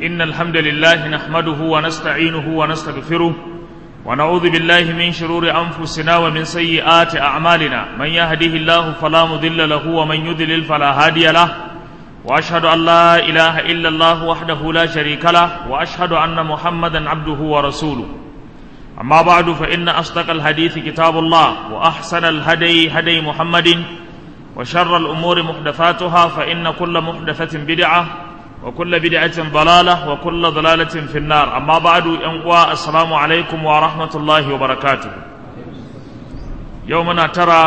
إن الحمد لله نحمده ونستعينه ونستغفره ونعوذ بالله من شرور أنفسنا ومن سيئات أعمالنا من يهده الله فلا مضل له ومن يضلل فلا هادي له وأشهد أن لا إله إلا الله وحده لا شريك له وأشهد أن محمدا عبده ورسوله أما بعد فإن أصدق الحديث كتاب الله وأحسن الهدي هدي محمد وشر الأمور محدثاتها فإن كل محدثة بدعة وكل بدعة ضلالة وكل ضلالة في النار أما بعد أنقوى السلام عليكم ورحمة الله وبركاته يومنا ترى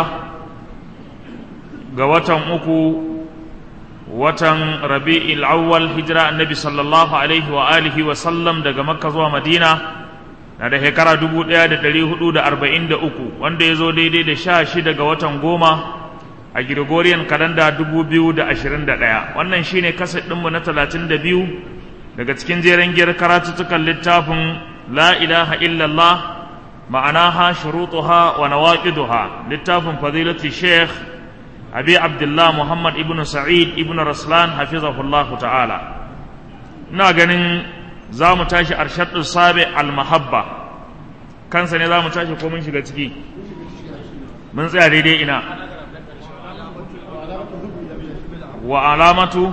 قوة أكو watan rabi'il awwal hijira annabi sallallahu alaihi wa alihi wa sallam daga makka zuwa madina na da shekara 1443 wanda ya zo daidai da sha shida ga watan goma a Gregorian kalanda 2021 wannan shine kaset ɗinmu na 32 daga cikin jeren giyar karatuttukan littafin la ilaha illallah ma'anaha shurutuha wa nawaqiduha littafin fadilati sheikh abi abdullah muhammad ibn sa'id ibn raslan hafizahullahu ta'ala ina ganin za mu tashi arshadu sabi al-mahabba kansa ne za mu tashi ko mun shiga ciki mun tsaya daidai ina wa alamatu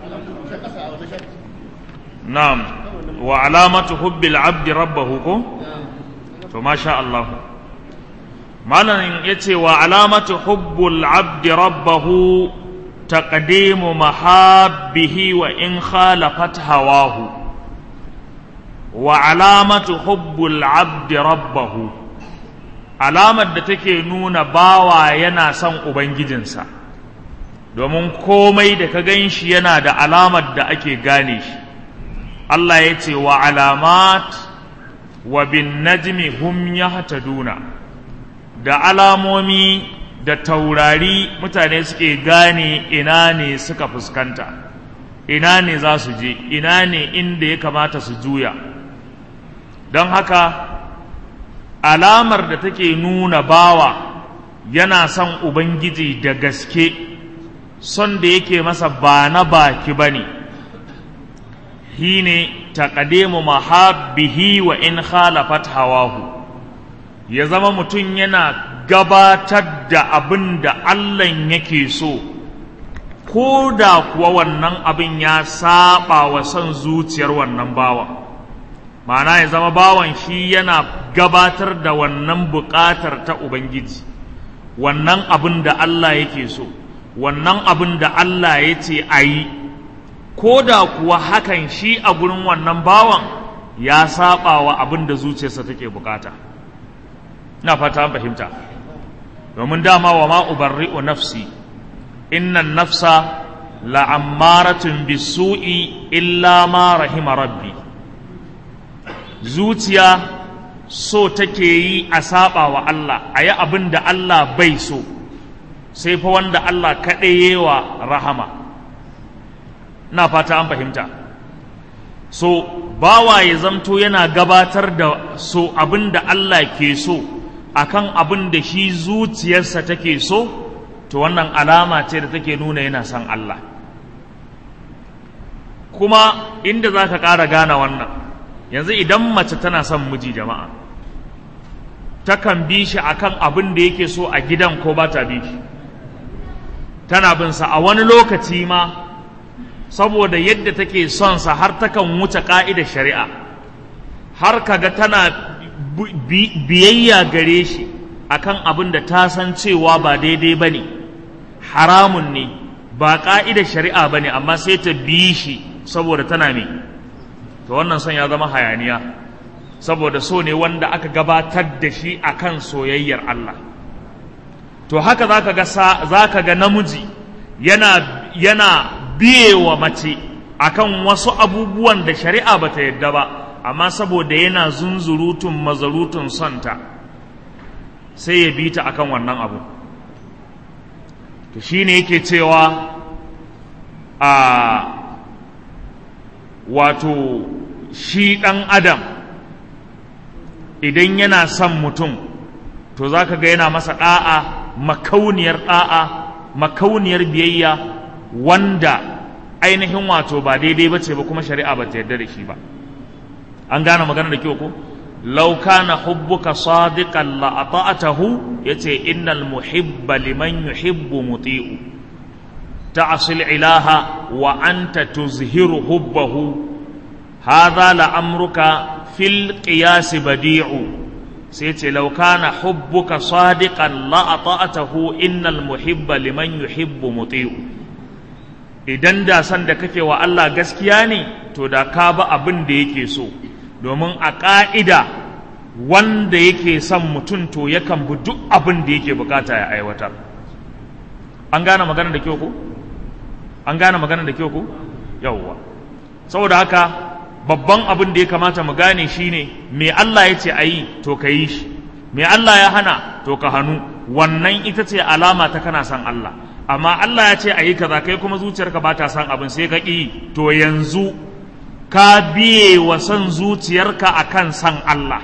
na'am wa alamatu hubbil abdi rabbahu ko to masha Allah malam yace wa alamatu hubbul abdi rabbahu taqdimu mahabbihi wa in khalafat hawahu wa alamatu hubbul abdi rabbahu alamar da take nuna bawa yana son ubangijinsa domin komai da ka gan shi yana da alamar da ake gane shi Allah ya ce wa alamat wa bin najmi hum yahtaduna da alamomi da taurari mutane suke gane ina ne suka fuskanta ina ne za su je ina ne inda ya kamata su juya don haka alamar da take nuna bawa yana son ubangiji da gaske son da yake masa ba na baki ba ne shi ne taƙademu mahabbihi wa in khalafat hawahu ya zama mutum yana gabatar da abin da Allah yake so ko da kuwa wannan abin ya saba wa son zuciyar wannan bawa ma'ana ya zama bawan shi yana gabatar da wannan buƙatar ta Ubangiji wannan abin da Allah yake so wannan abin da Allah ya ce a yi ko da kuwa hakan shi a gurin wannan bawan ya saba wa abin da zuciyarsa take bukata ina fata fahimta domin dama wa ma ubarri'u nafsi innan nafsa la'ammaratun bisu'i illa ma rahima rabbi zuciya so take yi a saba wa Allah a yi abin da Allah bai so sai fa wanda Allah kaɗai wa rahama na fata an fahimta so bawa ya zamto yana gabatar da so abin da Allah ke so akan abin da shi zuciyarsa take so to wannan alama ce da take nuna yana son Allah kuma inda za ka ƙara gane wannan yanzu idan mace tana son miji jama'a takan bi shi akan abin da yake so a gidan ko ba ta bi shi tana bin sa a wani lokaci ma saboda yadda take son sa har takan wuce ka'idar shari'a har kaga tana biyayya gare shi akan abin da ta san cewa ba daidai bane haramun ne ba ka'idar shari'a bane amma sai ta bi shi saboda tana me to wannan son ya zama hayaniya saboda so ne wanda aka gabatar da shi akan soyayyar Allah to haka zaka ga zaka ga namiji yana yana biye wa mace akan wasu abubuwan da shari'a bata yadda ba amma saboda yana zunzurutun mazarutun sonta sai ya bi ta akan wannan abu to shine yake cewa a wato shi ɗan adam idan yana son mutum to za ka ga yana masa ɗa'a makauniyar ɗa'a makauniyar biyayya wanda ainihin wato ba daidai ba ce ba kuma shari'a ba ta yarda da shi ba an gane magana da kyau ko law kana hubbuka sadiqan la ata'atahu yace innal muhibba liman yuhibbu muti'u ta'sil ilaha wa anta tuzhiru hubbahu hadha la amruka fil qiyas badi'u sai ce law kana hubbuka sadiqan la ata'atahu innal muhibba liman yuhibbu muti'u idan da san da kake wa Allah gaskiya ne to da ka ba abin da yake so domin a ƙa'ida wanda yake son mutum to yakan bi duk abin da yake bukata ya aiwatar an gane magana da kyau ko an gane magana da kyau ko yawwa saboda haka babban abin da ya kamata mu gane shine me Allah ya ce a yi to ka yi shi me Allah ya hana to ka hannu wannan ita ce alama ta kana son Allah amma Allah ya ce a yi kaza kai kuma zuciyarka ba ta son abin sai ka ƙi to yanzu ka biye wa son zuciyarka akan son Allah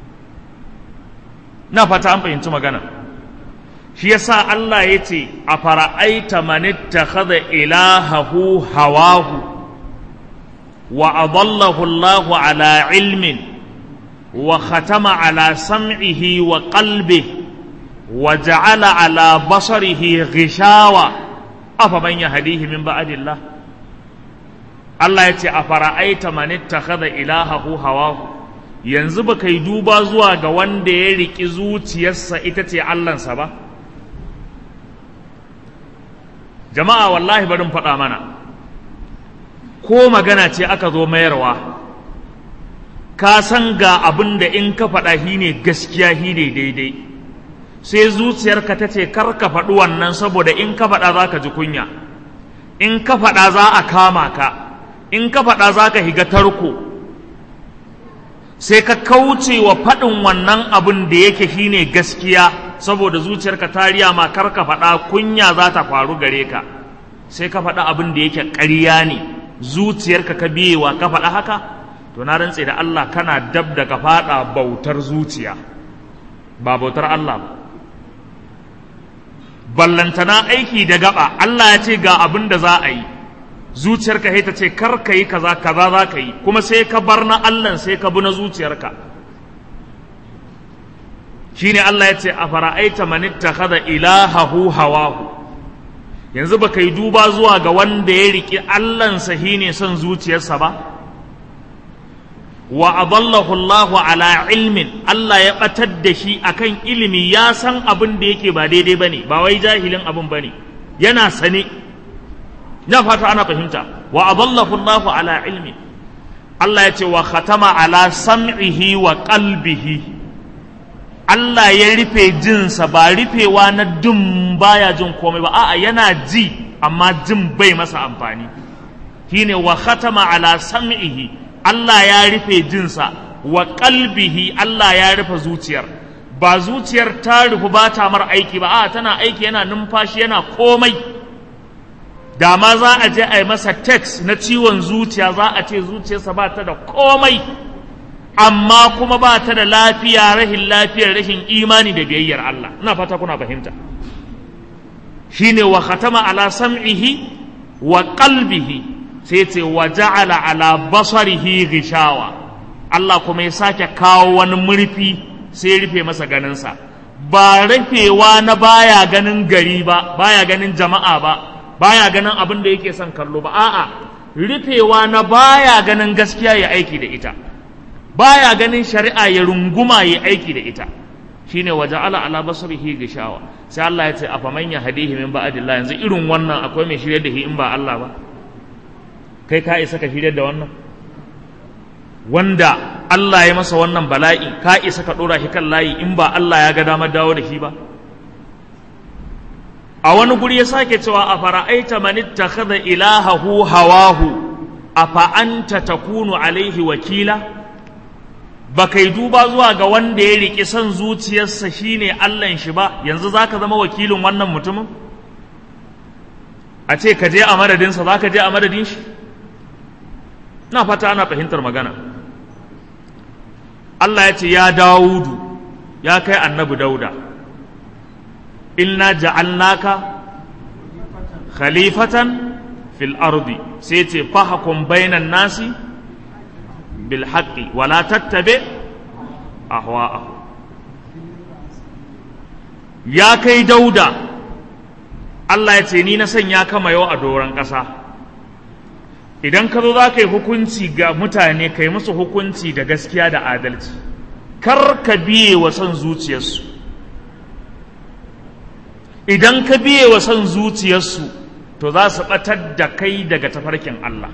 na fata an fahimci magana shi yasa Allah ya ce a fara'aita manitta kada ilahahu hawahu wa adallahu Allahu ala ilmin wa khatama ala sam'ihi wa qalbihi وجعل على بصره غشاوة أفمن يهديه من بعد الله Allah ya ce a fara'aita man ittakhadha ilahahu hawahu yanzu ba kai duba zuwa ga wanda ya riki zuciyarsa ita ce Allahnsa ba jama'a wallahi barin faɗa mana ko magana ce aka zo mayarwa ka san ga abin da in ka faɗa shi ne gaskiya shi ne daidai sai zuciyarka ta ce kar ka faɗi wannan saboda in ka faɗa za ka ji kunya in ka faɗa za a kama ka in ka faɗa za ka higa tarko sai ka kauce wa faɗin wannan abin da yake shine gaskiya saboda zuciyarka ta riya ma kar ka faɗa kunya za ta faru gare ka sai ka faɗa abin da yake ƙarya ne zuciyarka ka biyewa ka faɗa haka to na rantse da Allah kana dab da ka faɗa bautar zuciya ba bautar Allah ba ballantana aiki da gaba Allah ya ce ga abin da za a yi zuciyarka ta ce kar ka yi kaza kaza za ka yi kuma sai ka bar na Allah sai ka bi na zuciyarka shine Allah ya ce a fara'aita man ittakhadha ilahahu hawahu yanzu ba kai duba zuwa ga wanda ya riki Allahnsa shine son zuciyarsa ba wa adallahu Allahu ala ilmin Allah ya batar da shi akan ilimi ya san abin da yake ba daidai bane ba wai jahilin abin bane yana sane na fata ana fahimta wa adallahu Allahu ala ilmin Allah ya ce wa khatama ala sam'ihi wa qalbihi Allah ya rufe jinsa ba rufewa na dum baya jin komai ba a'a yana ji amma jin bai masa amfani shine wa khatama ala sam'ihi Allah ya rufe jinsa wa qalbihi Allah ya rufe zuciyar ba zuciyar ta rufu ba ta mar aiki ba a tana aiki yana numfashi yana komai da ma za a je a yi masa text na ciwon zuciya za a ce zuciyarsa ba ta da komai amma kuma ba ta da lafiya rahin lafiyar rashin imani da biyayyar Allah ina fata kuna fahimta shine wa khatama ala sam'ihi wa qalbihi sai ce wa ja'ala ala basarihi gishawa Allah kuma ya sake kawo wani murfi sai rufe masa ganinsa ba rufewa na baya ganin gari ba baya ganin jama'a ba baya ganin abin da yake son kallo ba a'a rufewa na baya ganin gaskiya ya aiki da ita baya ganin shari'a ya runguma ya aiki da ita shine wa ja'ala ala basarihi gishawa sai Allah ya ce afaman yahdihi min ba'dillah yanzu irin wannan akwai mai shirye da shi in ba Allah ba kai ka isa ka shirya da wannan wanda Allah ya masa wannan bala'i ka isa ka ɗora shi kan layi in ba Allah ya ga damar dawo da shi ba a wani guri ya sake cewa a fara'aita man ittakhadha ilahahu hawahu afa anta takunu alaihi wakila ba kai duba zuwa ga wanda ya riƙi son zuciyarsa shine Allahn shi ba yanzu zaka zama wakilin wannan mutumin a ce ka je a madadinsa za ka je a madadin shi na fata ana fahimtar magana Allah ya ce ya Dawudu ya kai annabi Dauda inna ja'alnaka khalifatan fil ardi sai ce fahkum bainan nasi bil haqqi wala tattabi ahwa'ahum ya kai dauda Allah ya ce ni na sanya kama yau a doron ƙasa idan ka zo za ka yi hukunci ga mutane ka yi musu hukunci da gaskiya da adalci kar ka biye wa son zuciyarsu idan ka biye wa son zuciyarsu to za su ɓatar da kai daga tafarkin Allah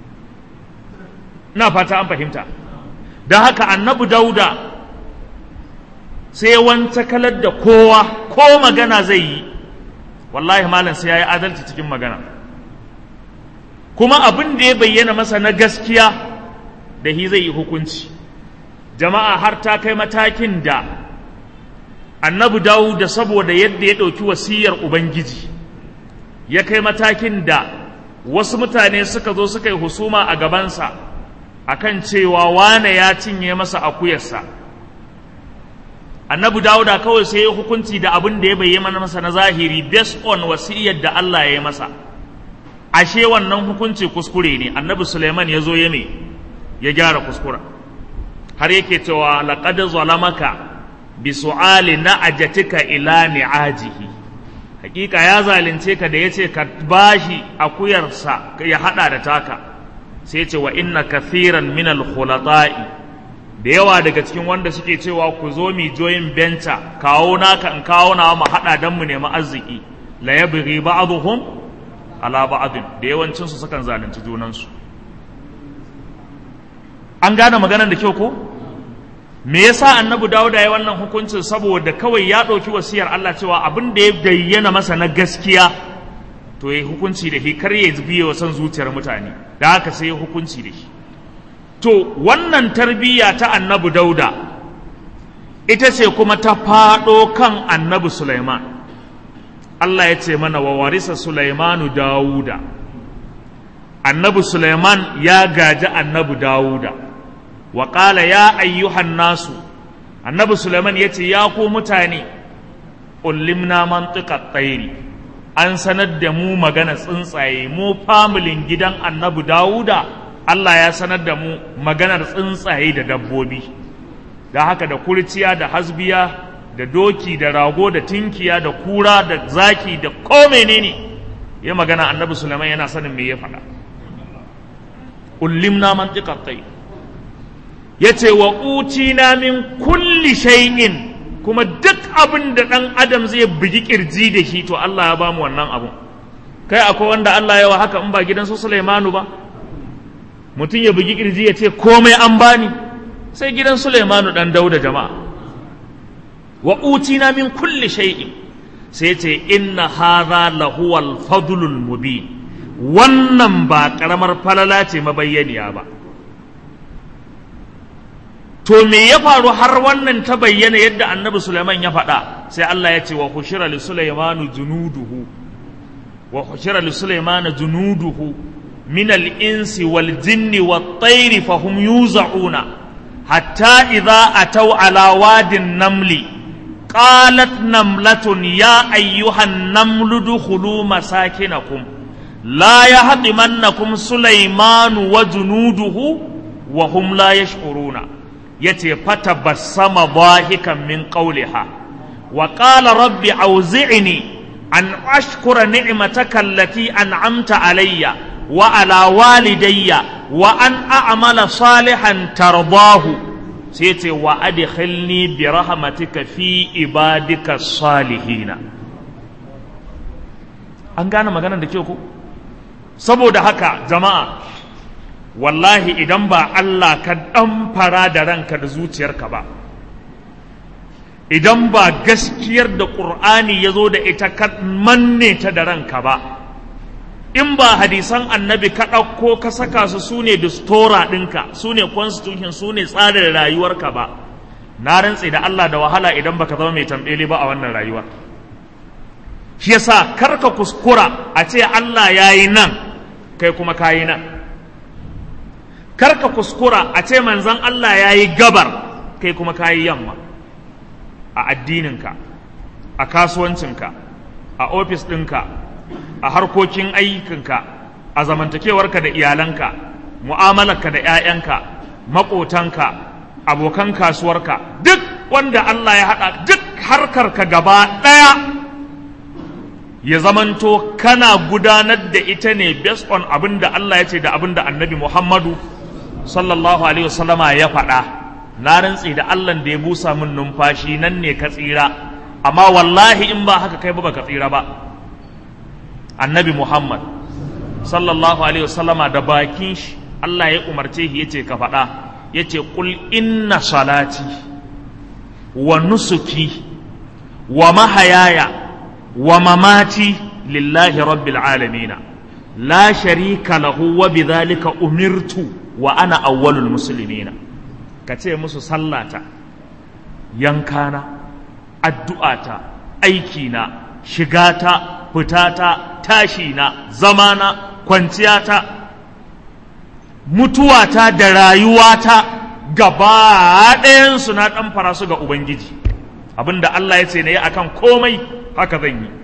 na fata an fahimta don haka annabi dauda sai wanta kalar da kowa ko magana zai yi wallahi malam sai ya yi adalci cikin magana kuma abin da ya bayyana masa na gaskiya da hi zai yi hukunci jama'a har ta kai matakin da annabi dawo da saboda yadda ya ɗauki wasiyar ubangiji ya kai matakin da wasu mutane suka zo suka yi husuma a gabansa akan cewa wane ya cinye masa akuyarsa annabi dawuda kawai sai ya hukunci da abin da ya bayyana masa na zahiri based on wasiyar da Allah ya yi masa ashe wannan hukunci kuskure ne annabi suleiman ya zo ya me ya gyara kuskura har yake cewa laqad zalamaka bi su'ali na'ajatika ila ni'ajihi hakika ya zalunce ka da yace ka bashi akuyarsa ya hada da taka sai ce wa inna kathiran min al-khulata'i da yawa daga cikin wanda suke cewa ku zo mi joyin benta kawo naka in kawo na mu hada dan mu nemi arziki la yabghi ba'dhum ala ba'dhin da yawancin su sukan zalunci junan su an gane maganar da kyau ko me yasa annabi Dawuda ya wannan hukuncin saboda kawai ya ɗauki wasiyar Allah cewa abin da ya bayyana masa na gaskiya to ya hukunci da shi kar ya biye wa son zuciyar mutane da haka sai ya hukunci da shi to wannan tarbiyya ta annabi dauda ita ce kuma ta faɗo kan annabi Sulaiman Allah ya ce mana wa warisa Sulaimanu Dawuda annabi Sulaiman ya gaji annabi Dawuda wa ƙala ya ayyuhan nasu annabi Sulaiman ya ce ya ku mutane ullimna mantiqat tsairi an sanar da mu magana tsuntsaye mu familin gidan annabi Dawuda Allah ya sanar da mu maganar tsuntsaye da dabbobi da haka da kurciya da hasbiya da doki da rago da tinkiya da kura da zaki da ko menene ya magana annabi Sulaiman yana sanin me ya faɗa ullimna mantiqat tsairi yace wa utina min kulli shay'in kuma duk abin da ɗan adam zai bugi kirji da shi to Allah ya ba mu wannan abun kai akwai wanda Allah yawa haka in ba gidan su Sulaimanu ba mutum ya bugi kirji ya ce komai an bani sai gidan Sulaimanu dan Dauda jama'a wa utina min kulli shay'in sai ce inna hadha lahuwal fadlul mubin wannan ba karamar falala ce mabayyaniya ba to me ya faru har wannan ta bayyana yadda annabi Sulaiman ya faɗa sai Allah ya ce wa hushira li Sulaimanu junuduhu wa hushira li Sulaimanu junuduhu min al-insi wal jinni wat tayri fa hum yuzauna hatta idza ataw ala wadin namli qalat namlatun ya ayyuhan namlu dukhulu masakinakum la yahdimannakum Sulaimanu wa junuduhu wa hum la yash'uruna yace fata basama dahikan min qawliha wa qala rabbi awzi'ni an ashkura ni'mataka allati an'amta alayya wa ala walidayya wa an a'mala salihan tardahu sai yace wa adkhilni bi rahmatika fi ibadika salihina an gane maganar da ke ku saboda haka jama'a wallahi idan ba Allah ka ɗan fara da ranka da zuciyarka ba idan ba gaskiyar da ƙur'ani ya zo da ita ka manne ta da ranka ba in ba hadisan annabi ka ɗauko ka saka su su ne distora ɗinka su ne constitution su ne tsarin rayuwarka ba na rantse da Allah da wahala idan baka zama mai tambele ba a wannan rayuwar shi yasa karka kuskura a ce Allah ya yi nan kai kuma ka yi nan karka kuskura a ce manzan Allah ya yi gabar kai kuma ka yi yamma a addininka a kasuwancinka a ofis ɗinka a harkokin ayyukanka a zamantakewarka da iyalanka mu'amalarka da 'ya'yanka maƙotanka abokan kasuwarka duk wanda Allah ya haɗa duk harkarka gaba ɗaya ya zamanto kana gudanar da ita ne based on abin da Allah ya ce da abin da annabi Muhammadu sallallahu alaihi wasallama ya faɗa na rantsi da Allah da ya busa min numfashi nan ne ka tsira amma wallahi in ba haka kai ba baka tsira ba annabi Muhammad sallallahu alaihi wasallama da bakin shi Allah ya umarce shi yace ka faɗa yace qul inna salati wa nusuki wa mahayaya wa mamati lillahi rabbil alamin la sharika lahu wa bidhalika umirtu wa ana awwalul muslimina kace musu sallata yankana addu'ata aikina shigata fitata tashina zamana kwanciyata mutuwata da rayuwata gaba ɗayansu na ɗan fara su ga Ubangiji abinda Allah ya ce na yi akan komai haka zan yi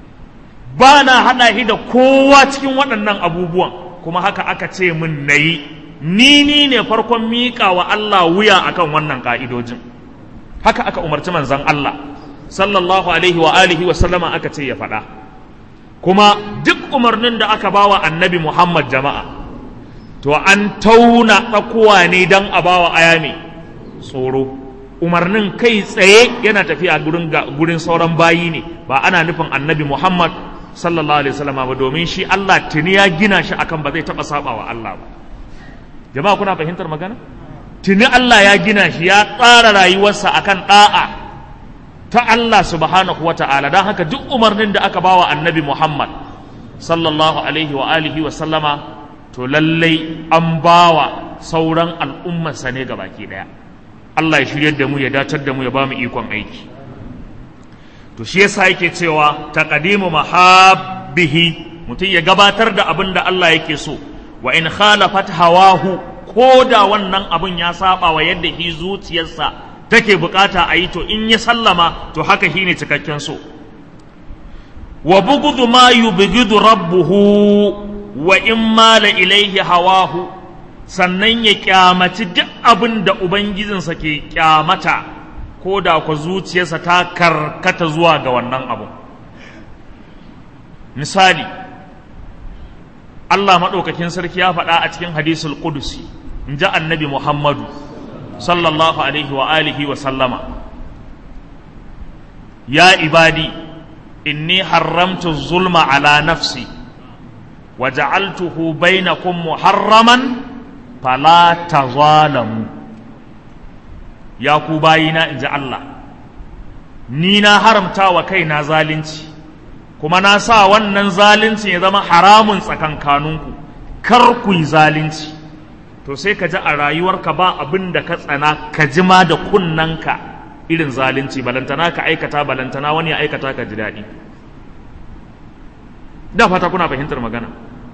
ba na haɗa shi da kowa cikin waɗannan abubuwan kuma haka aka ce min na yi ni ni ne farkon miƙa wa Allah wuya akan wannan ƙa'idojin haka aka umarci manzan Allah sallallahu alaihi wa alihi wa sallama aka ce ya faɗa kuma duk umarnin da aka bawa annabi Muhammad jama'a to an tauna tsakuwa ne don a bawa aya mai tsoro umarnin kai tsaye yana tafiya gurin gurin sauran bayi ne ba ana nufin annabi Muhammad sallallahu alaihi wasallam ba domin shi Allah tuni ya gina shi akan ba zai taba saba wa Allah ba jama'a kuna fahimtar magana tuni Allah ya gina shi ya tsara rayuwarsa akan da'a ta Allah subhanahu wa ta'ala don haka duk umarnin da aka bawa annabi Muhammad sallallahu alaihi wa alihi wa sallama to lallai an bawa sauran al'ummarsa ne ga baki daya Allah ya shiryar da mu ya datar da mu ya ba mu ikon aiki to shi yasa yake cewa taqdimu mahabbihi mutum ya gabatar da abin da Allah yake so wa in khalafat hawahu ko da wannan abin ya saba wa yadda hi zuciyarsa take bukata a yi to in ya sallama to haka shine cikakken so wa bughdu ma yubghidu rabbuhu wa in mala ilaihi hawahu sannan ya kyamaci duk abin da ubangijinsa ke kyamata ko da ku zuciyarsa ta karkata zuwa ga wannan abu misali Allah maɗaukakin sarki ya faɗa a cikin hadisul qudusi in ji annabi Muhammadu sallallahu alaihi wa alihi wa sallama ya ibadi inni haramtu zulma ala nafsi وجعلته بينكم محرما فلا تظالموا يا كوباينا إن الله ni na haramta wa kaina zalunci kuma na sa wannan zalunci ya zama haramun tsakankaninku kar ku yi zalunci to sai ka ji a rayuwarka ba abin da ka tsana ka ji ma da kunnanka irin zalunci balantana ka aikata balantana wani ya aikata ka ji daɗi da fata kuna fahimtar magana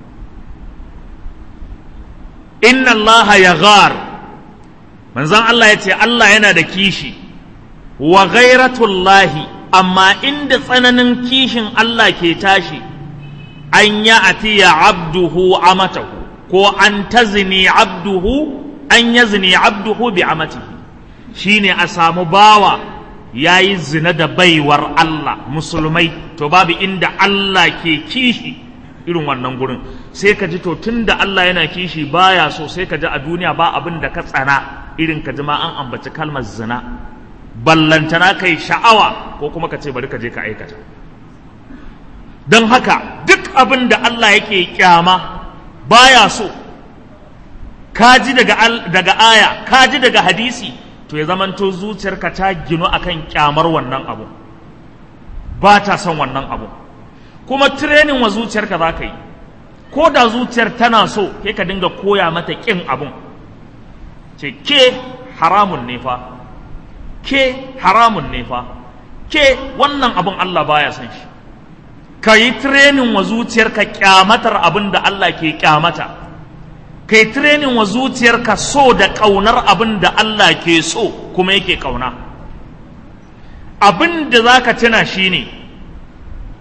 inna Allah ya ghar manzan Allah ya ce Allah yana da kishi wa ghairatullahi amma inda tsananin kishin Allah ke tashi an ya atiya abduhu amatahu ko an tazni abduhu an yazni abduhu bi amatihi shine a samu bawa yayi zina da baiwar Allah musulmai to babu inda Allah ke kishi irin wannan gurin sai ka ji to tun da Allah yana kishi baya so sai ka ji a duniya ba abin da ka tsana irin ka ji ma an ambaci kalmar zina ballantana kai sha'awa ko kuma ka ce bari ka je ka aikata don haka duk abin da Allah yake kyama baya so ka ji daga, daga aya ka ji daga hadisi to ya zamanto zuciyarka ta ginu akan kyamar wannan abu ba ta son wannan abu kuma tirenin wa zuciyarka za ka yi ko da zuciyar tana so kai ka dinga koya mata ƙin abun ce ke haramun ne fa ke haramun ne fa ke wannan abun Allah baya son shi ka yi tirenin wa zuciyarka kyamatar abin da Allah ke kyamata ka yi tirenin wa zuciyarka so da ƙaunar abin da Allah ke so kuma yake ƙauna abin da za ka tuna shi ne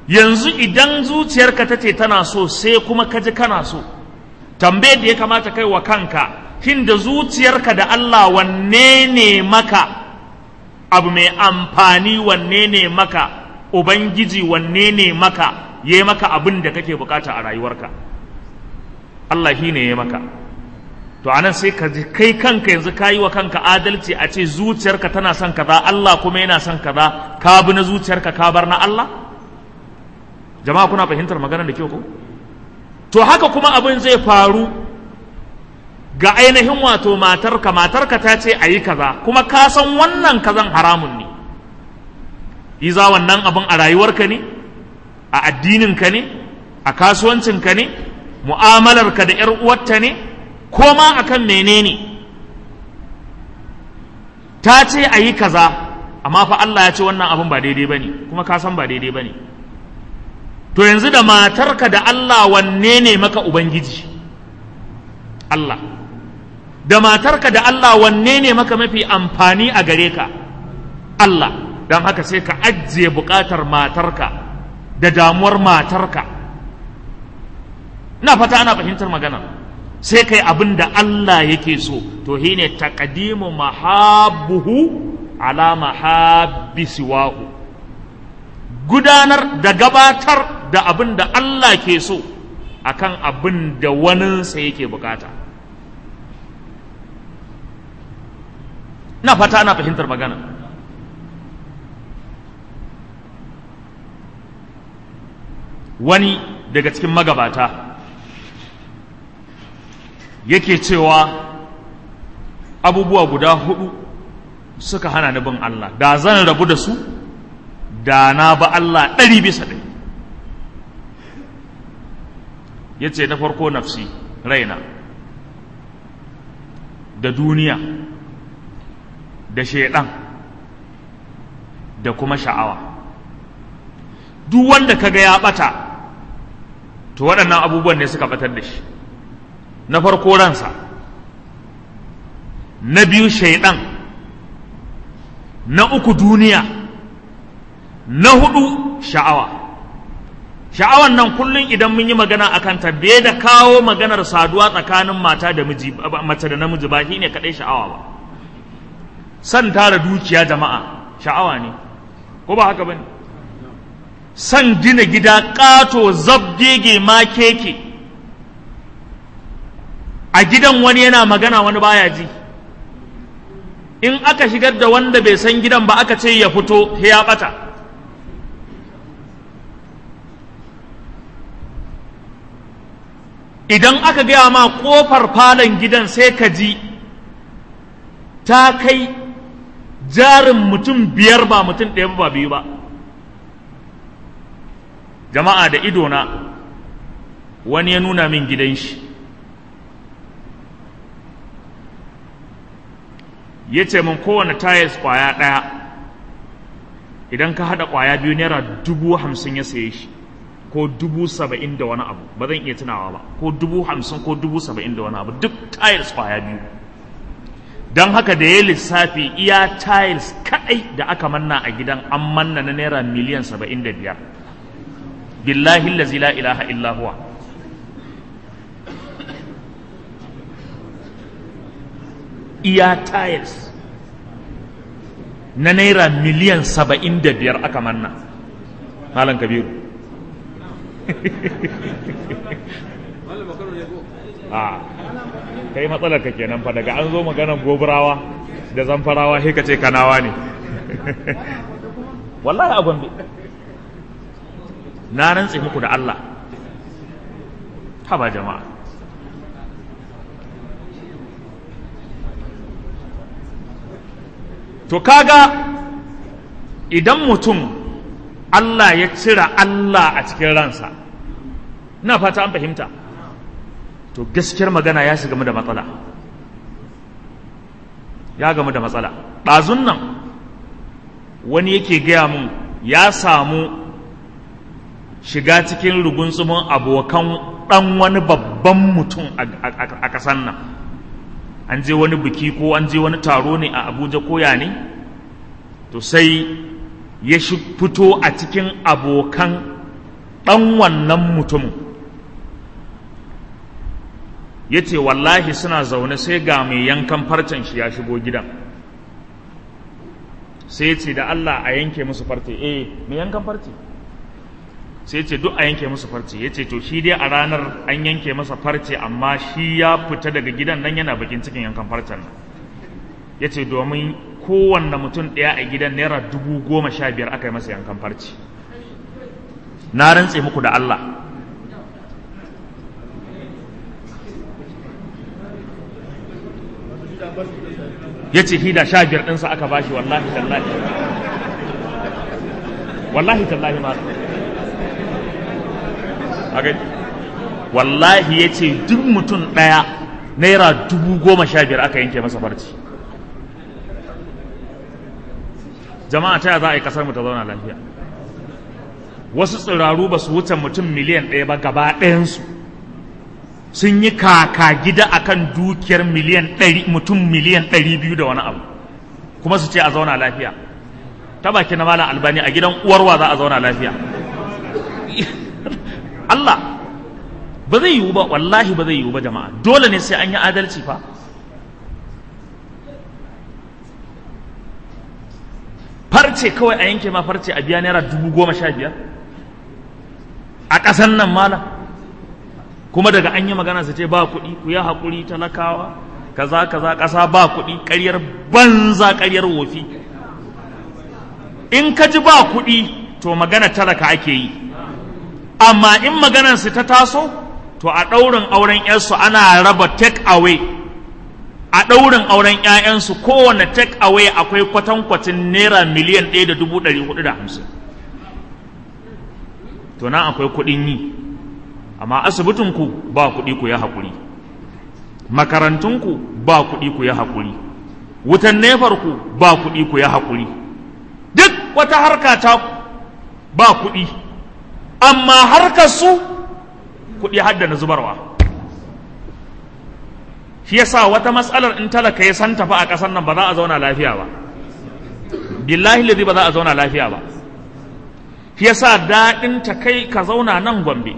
yanzu idan zuciyarka ta ce tana so sai kuma ka ji kana so tambayar da ya kamata kai wa kanka shin da zuciyarka da Allah wanne ne maka abu mai amfani wanne ne maka ubangiji wanne ne maka ya maka abin da kake bukata a rayuwarka Allah shi ne ya maka to anan sai ka ji kai kanka yanzu ka yi wa kanka adalci a ce zuciyarka tana son kaza Allah kuma yana son kaza ka bi na zuciyarka ka bar na Allah jama'a kuna fahimtar maganar da kyau ko to haka kuma abin zai faru ga ainihin wato matarka matarka ta ce a yi kaza kuma ka san wannan kazan haramun ne iza wannan abin a rayuwarka ne a addininka ne a kasuwancinka ne mu'amalarka da 'yar uwarta ne ko ma akan menene ta ce a yi kaza amma fa Allah ya ce wannan abin ba daidai bane kuma ka san ba daidai bane to yanzu da matarka da Allah wanne ne maka ubangiji Allah da matarka da Allah wanne ne maka mafi amfani a gare ka Allah don haka sai ka ajiye bukatar matarka da damuwar matarka ina fata ana fahimtar magana sai kai abin da Allah yake so to shine taqdimu mahabbuhu ala mahabbi siwahu gudanar da gabatar da abin da Allah ke so akan abin da waninsa yake bukata na fata ana fahimtar magana wani daga cikin magabata yake cewa abubuwa guda hudu suka hana ni bin Allah da zan rabu da su da na ba Allah ɗari bisa ɗari ya ce na farko nafsi raina da duniya da shaidan da kuma sha'awa duk wanda kaga ya ɓata to waɗannan abubuwan ne suka ɓatar da shi na farko ransa na biyu shaidan na uku duniya na hudu sha'awa sha'awan nan kullum idan mun yi magana a kanta bai da kawo maganar saduwa tsakanin mata da miji mace da namiji ba shine kadai sha'awa ba san tara dukiya jama'a sha'awa ne ko ba haka bane san gina gida kato zabgege ma keke a gidan wani yana magana wani baya ji in aka shigar da wanda bai san gidan ba aka ce ya fito ya bata idan aka gaya ma kofar falon gidan sai ka ji ta kai jarin mutum biyar ba mutum ɗaya ba biyu ba jama'a da idona wani ya nuna min gidan shi ya ce min kowane tayas kwaya ɗaya idan ka haɗa kwaya biyu naira dubu hamsin ya saye shi ko dubu saba'in da wani abu ba zan iya tunawa ba ko dubu hamsin ko dubu saba'in da wani abu duk tayas kwaya biyu don haka da ya lissafi iya tiles kaɗai da aka manna a gidan an manna na naira miliyan saba'in da biyar billahi lazi la ilaha illa huwa iya tiles na naira miliyan saba'in da biyar aka manna malam kabiru a kai matsalar ka kenan fa daga an zo maganar gobarawa da zamfarawa sai ka ce kanawa ne wallahi a gombe na rantse muku da Allah haba jama'a to kaga idan mutum Allah ya cira Allah a cikin ransa ina fata an fahimta to gaskiyar magana ya shiga da matsala ya gamu da matsala ɗazun nan wani yake gaya mun ya samu shiga cikin rugunsumin abokan ɗan wani babban mutum a ƙasan nan an je wani biki ko an je wani taro ne a abuja koya ne to sai ya fito a cikin abokan ɗan wannan mutumin ya ce wallahi suna zaune sai ga mai yankan farcen shi ya shigo gidan sai ce da Allah a yanke musu farce eh mai yankan farce sai ce duk a yanke musu farce ya ce to shi dai a ranar an yanke masa farce amma shi ya fita daga gidan nan yana bakin cikin yankan farcen nan ya ce domin kowanne mutum ɗaya a gidan naira dubu goma sha biyar aka yi masa yankan farce na rantse muku da Allah ya ce hida sha biyar ɗinsa aka bashi wallahi tallahi wallahi tallahi ma wallahi ya ce duk mutum ɗaya naira dubu goma sha biyar aka yanke masa farci jama'a ta za a yi kasar mu ta zauna lafiya wasu tsiraru ba su wuce mutum miliyan ɗaya ba gaba ɗayansu sun yi kaka gida akan dukiyar miliyan ɗari mutum miliyan ɗari biyu da wani abu kuma su ce a zauna lafiya ta baki na malam albani a gidan uwarwa za a zauna lafiya Allah ba zai yiwu ba wallahi ba zai yiwu ba jama'a dole ne sai an yi adalci fa farce kawai a yanke ma farce a biya naira dubu goma sha biyar a ƙasan nan malam kuma daga an yi magana su ce ba kuɗi ku yi haƙuri talakawa kaza kaza ƙasa ba kuɗi ƙaryar banza ƙaryar wofi in ka ji ba kuɗi to magana talaka ake yi amma in maganar su ta taso to a ɗaurin auren yarsu ana raba take away a ɗaurin auren 'ya'yansu kowane take away akwai kwatankwacin naira miliyan ɗaya da dubu ɗari hudu da hamsin to nan akwai kuɗin yi amma asibitinku ba kuɗi ku ya haƙuri makarantunku ba kuɗi ku ya haƙuri wutan nefarku ba kuɗi ku ya haƙuri duk wata harka ta ba kuɗi amma harkar su kuɗi hadda na zubarwa shi yasa wata matsalar in talaka ya san tafi a ƙasar nan ba za a zauna lafiya ba billahi ladi ba za a zauna lafiya ba shi yasa daɗin ta kai ka zauna nan gombe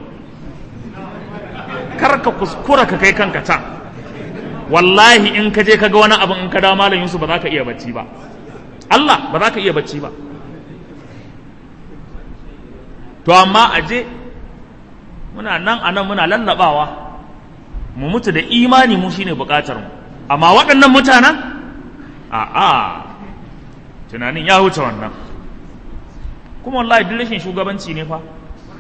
kar ka kuskura ka kai kanka can wallahi in ka je ka ga wani abu in ka dawo malam Yusuf ba za ka iya bacci ba Allah ba za ka iya bacci ba to amma a je muna nan a nan muna lallabawa mu mutu da imani mu shine bukatar mu amma waɗannan mutanen a a tunanin ya wuce wannan kuma wallahi duk rashin shugabanci ne fa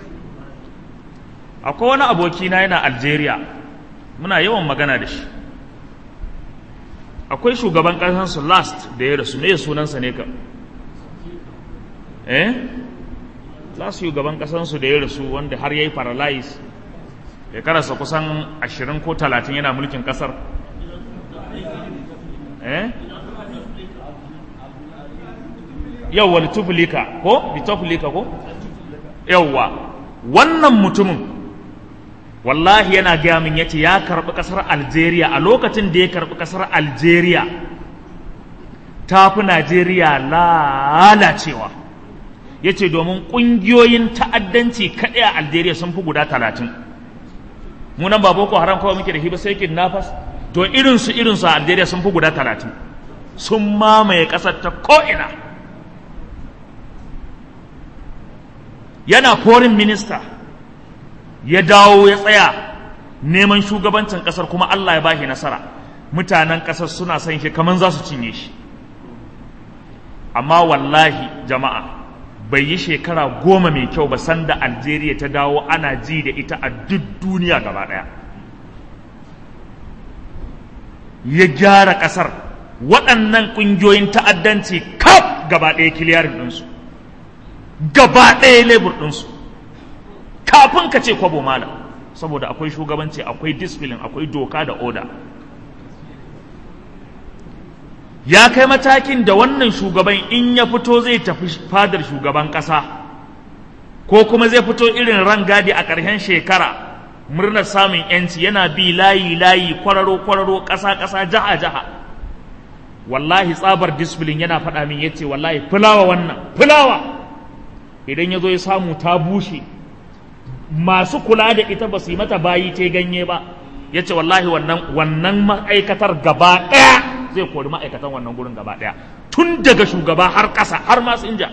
akwai wani abokina yana Algeria muna yawan magana da shi akwai shugaban ƙasarsu last da ya rasu ne sunansa ne ka eh last shugaban ƙasarsu da ya rasu wanda har ya yi paralyze ya karasa kusan ashirin ko talatin yana mulkin ƙasar eh yawwa litufulika ko litufulika ko yawwa wannan mutumin wallahi yana gaya min yace ya karbi kasar Algeria a lokacin da ya karbi kasar Algeria ta fi Najeriya lalacewa yace domin kungiyoyin ta'addanci kaɗai a Algeria sun fi guda talatin mu nan ba boko haram kawai muke da shi ba sai kidnappers to irinsu irinsu a Algeria sun fi guda talatin sun mamaye ƙasar ta ko'ina yana foreign minister ya dawo ya tsaya neman shugabancin kasar kuma Allah ya bashi nasara mutanen kasar suna son shi kaman za su cinye shi amma wallahi jama'a bai yi shekara goma mai kyau ba sanda Algeria ta dawo ana ji da ita a duk duniya gaba ɗaya ya gyara ƙasar waɗannan ƙungiyoyin ta'addanci kaf gaba ɗaya kiliyarin ɗinsu gaba ɗaya lebur ɗinsu kafin ka ce kwabo malam saboda akwai shugabanci akwai discipline akwai doka da oda ya kai matakin da wannan shugaban in ya fito zai tafi fadar shugaban ƙasa ko kuma zai fito irin rangadi a ƙarshen shekara murnar samun yanci yana bi layi layi kwararo kwararo ƙasa ƙasa jaha jaha wallahi tsabar discipline yana faɗa min yace wallahi fulawa wannan fulawa idan ya zo ya samu ta bushe masu kula da ita ba su yi mata bayi ta ganye ba ya ce wallahi wannan wannan ma'aikatar gaba ɗaya zai kori ma'aikatan wannan gurin gaba ɗaya tun daga shugaba har ƙasa har masu inja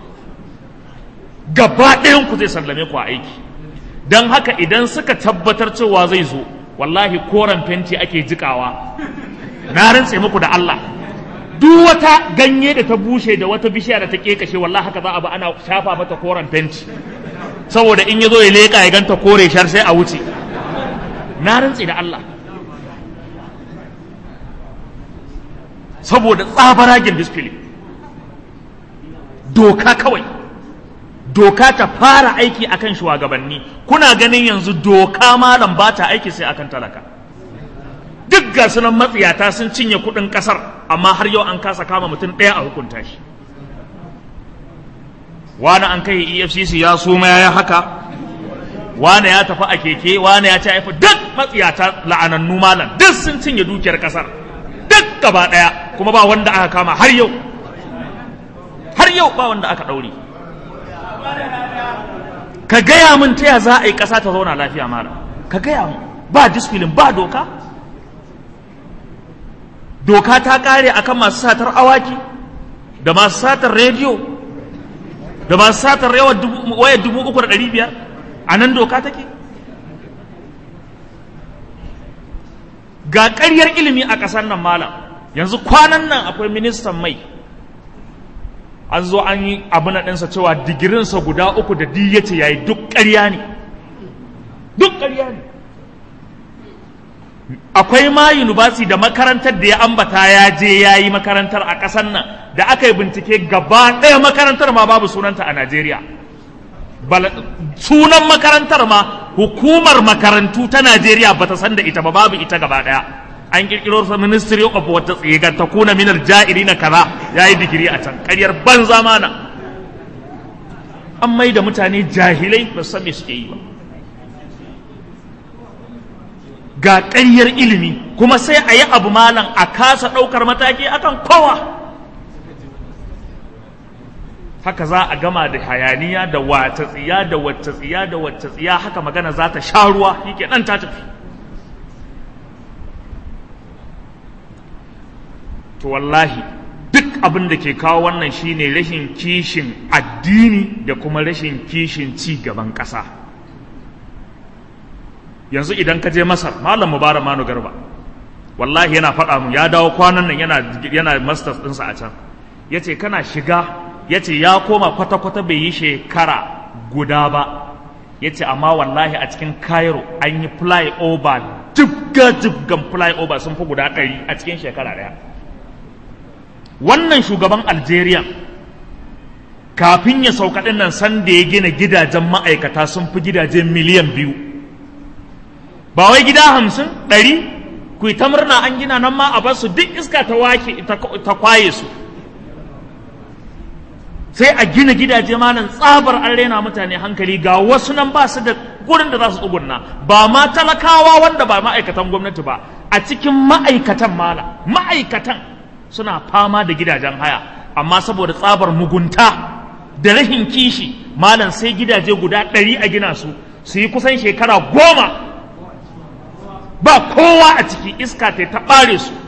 gaba ɗayan ku zai sallame ku a aiki don haka idan suka tabbatar cewa zai zo wallahi koren fenti ake jikawa na rantse muku da Allah duk wata ganye da ta bushe da wata bishiya da ta kekashe wallahi haka za a ba ana shafa mata koren fenti saboda in ya zo ya leƙa ya ganta kore shar sai a wuce na rantse da Allah saboda tsabaragen disfili doka kawai doka ta fara aiki akan shugabanni kuna ganin yanzu doka malam ba ta aiki sai akan talaka duk ga sunan matsiyata sun cinye kudin kasar amma har yau an kasa kama mutum ɗaya a hukunta shi wani an kai efcc ya suma ya haka wani ya tafi a keke wani ya ci haifi duk matsiyata la'anannu malam duk sun cinye dukiyar kasar duk gaba ɗaya kuma ba wanda aka kama har yau har yau ba wanda aka ɗaure ka gaya min ta ya za a yi ƙasa ta zauna lafiya mara ka gaya min ba disfilin ba doka doka ta ƙare akan masu satar awaki da masu satar rediyo da masu satar wayar dubu uku da ɗari biyar a nan doka take ga ƙaryar ilimi a ƙasar nan malam yanzu kwanan nan akwai ministan mai an zo an yi abu na ɗinsa cewa digirinsa guda uku da di ya ce ya yi duk ƙarya ne duk ƙarya ne akwai ma yunibasi da makarantar da ya ambata ya je ya yi makarantar a ƙasar nan da aka yi bincike gaba ɗaya makarantar ma babu sunanta a najeriya sunan makarantar ma hukumar makarantu ta najeriya bata san da ita ba babu ita gaba ɗaya an kirkiro sa ministry of wata tsigar ta kuna minar ja'iri na kaza ya yi digiri a can karyar banza mana an mai da mutane jahilai ba san me suke yi ba ga ƙaryar ilimi kuma sai a yi abu malam a kasa ɗaukar mataki akan kowa haka za a gama da hayaniya da wata tsiya da wata tsiya da wata tsiya haka magana za ta sha ruwa shi nan ta tafi to wallahi duk abin da ke kawo wannan shine rashin kishin addini da kuma rashin kishin ci gaban ƙasa yanzu idan ka je masar malam mubarak manu garba wallahi yana faɗa mu ya dawo kwanan nan yana yana masters ɗinsa a can ya ce kana shiga ya ce ya koma kwata-kwata bai yi shekara guda ba ya ce amma wallahi a cikin cairo an yi flyover jibga-jibgan flyover sun fi guda ɗari a cikin shekara ɗaya wannan shugaban algeria kafin ya sauka ɗin nan san da ya gina gidajen ma'aikata sun fi gidaje miliyan biyu ba wai gida hamsin ɗari ku yi ta murna an gina nan ma a basu duk iska ta wake ta kwaye su sai a gina gidaje ma nan tsabar an rena mutane hankali ga wasu nan ba su da gurin da za su tsugunna ba ma talakawa wanda ba ma'aikatan gwamnati ba a cikin ma'aikatan mala ma'aikatan suna fama da gidajen haya amma saboda tsabar mugunta da rahin kishi malam sai gidaje guda ɗari a gina su su yi kusan shekara goma ba kowa a ciki iska ta ta ɓare su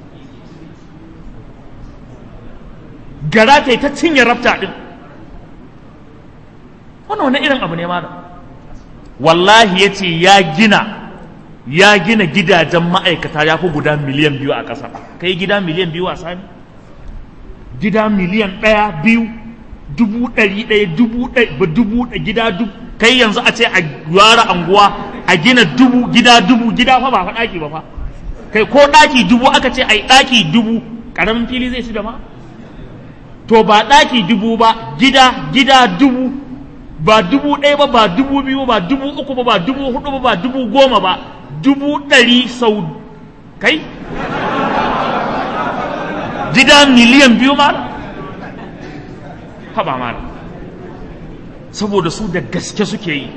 gara ta ta cinye rafta ɗin wannan wani irin abu ne malam wallahi ya ce ya gina ya gina gidajen ma'aikata ya fi guda miliyan biyu a ƙasa kai gida miliyan biyu a sami gida miliyan ɗaya biyu dubu ɗari ɗaya dubu ɗaya dubu gida dubu kai yanzu a ce a yara anguwa a gina dubu gida dubu gida fa ba fa ɗaki ba fa kai ko ɗaki dubu aka ce ai ɗaki dubu ƙaramin fili zai ci da ma to ba ɗaki dubu ba gida gida dubu ba dubu ɗaya ba ba dubu biyu ba dubu uku ba ba dubu hudu ba ba dubu goma ba dubu ɗari sau kai gida miliyan biyu ma haɓa ma saboda su da gaske suke yi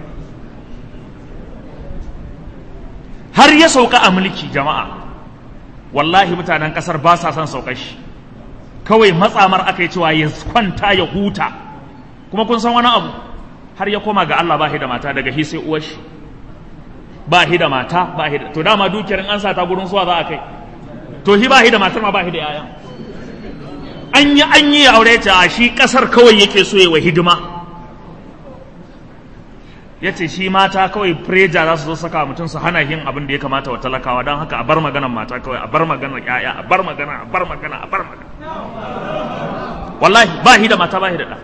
har ya sauka a mulki jama'a wallahi mutanen ƙasar ba sa son saukar shi kawai matsamar aka yi cewa ya kwanta ya huta kuma kun san wani abu har ya koma ga Allah ba shi da mata daga hi sai uwar shi ba shi da mata ba shi da to dama dukiyar in an sa ta gurin suwa za a kai to shi ba shi da matar ma ba shi da yayan an yi an yi aure ta shi kasar kawai yake so ya wa hidima ya ce shi mata kawai preja za su zo saka mutum su hana yin abin da ya kamata wa talakawa don haka a bar maganar mata kawai a bar maganar yaya a bar magana a bar magana a bar magana wallahi ba shi da mata ba shi da ɗa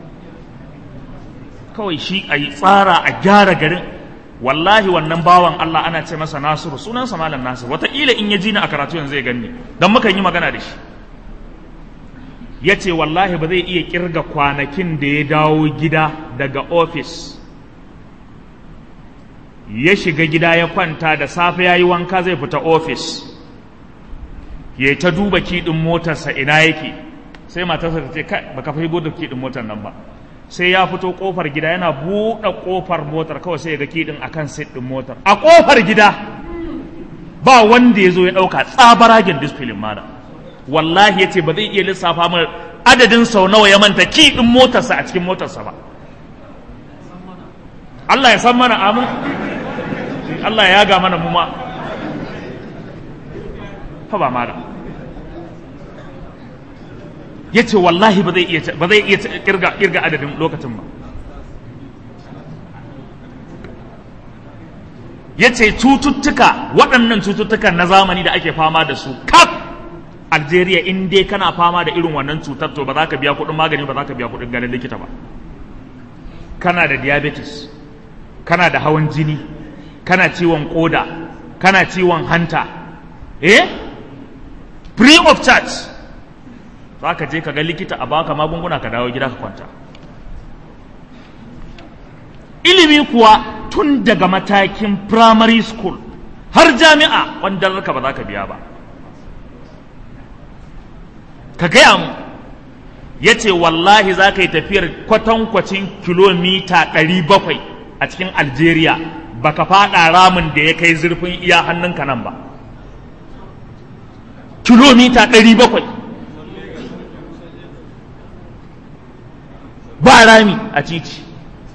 kawai shi a yi tsara a gyara garin wallahi wannan bawan Allah ana ce masa Nasiru sunansa malam Nasiru wataƙila in ya ji ni a karatu yanzu ya ganni don muka yi magana da shi ya ce wallahi ba zai iya kirga kwanakin da ya dawo gida daga ofis ya shiga gida ya kwanta da safe ya yi wanka zai fita ofis ya ta duba kiɗin motarsa ina yake sai matarsa ta ce kai baka fi da kiɗin motar nan ba sai ya fito kofar gida yana buɗe kofar motar kawai sai ya ga kiɗin akan sit ɗin motar a kofar gida ba wanda ya zo ya ɗauka tsabaragen disfilin mana wallahi ya ce ba zai iya lissafa mana adadin sau nawa ya manta kiɗin motarsa a cikin motarsa ba Allah ya san mana amin Allah ya ga mana mu ma fa ba mara yace wallahi ba zai iya ba zai iya kirga kirga adadin lokacin ba yace cututtuka waɗannan cututtukan na zamani da ake fama da su kaf Algeria in dai kana fama da irin wannan cutar to ba za ka biya kuɗin magani ba za ka biya kuɗin ganin likita ba kana da diabetes kana da hawan jini kana ciwon koda kana ciwon hanta eh free of charge za ka je ka ga likita a baka magunguna ka dawo gida ka kwanta ilimi kuwa tun daga matakin primary school har jami'a wanda ka ba za ka biya ba ka gaya mu ya ce wallahi za ka yi tafiyar kwatankwacin kilomita 700 a cikin algeria baka fada ramin da ya kai zurfin iya hannunka nan ba kilomita 700 ba rami a titi